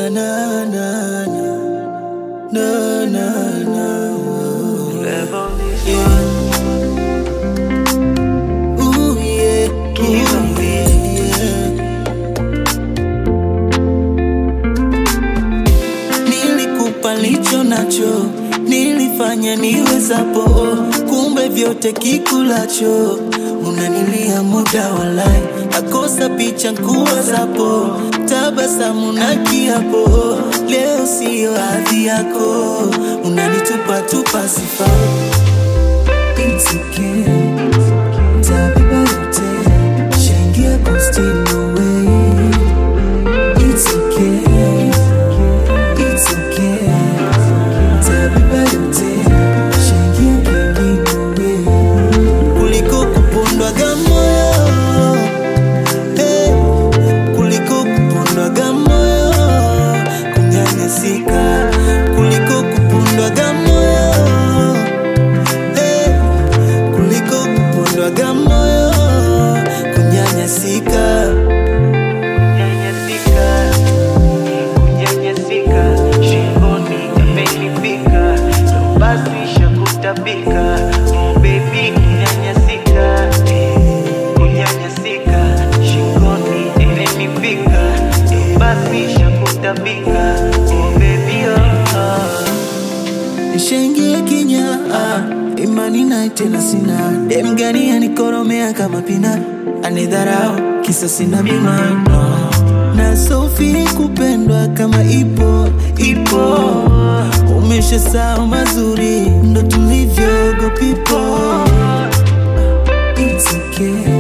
na na na na na na yeah. Ooh, yeah. Ooh, yeah. Nilikupa licho nacho, nilifanya niwezapo, kumbe vyote kikulacho unanilia muda walai, nakosa picha nkuwazapo, tabasamu na kiapo, leo siyo hadhi yako, unanitupa tupa sifa It's okay. Tabeba yote, shangia posti no way. It's okay. It's okay. Tabeba yote, shangia kengi no way. Kuliko kupondwaga moyo, eh, kuliko kupondwaga moyo, kunyanyasika, kuliko kupondwaga moyo, eh, kuliko kupondwaga moyo, kunyanyasika. Kunyanyasika, kunyanyasika, shingoni imenifika, ndo basi shakutapika, oh baby kunyanyasika, eh, kunyanyasika, shingoni imenifika, ndo basi shakutapika, oh baby oh, oh. Nishaingia kinya ah, imani naye tena sina dem gani anikoromea kama pina anidharau kisa sina bima no. na sofi kupendwa kama ipo ipo umesha sao mazuri ndo tulivyo go people It's okay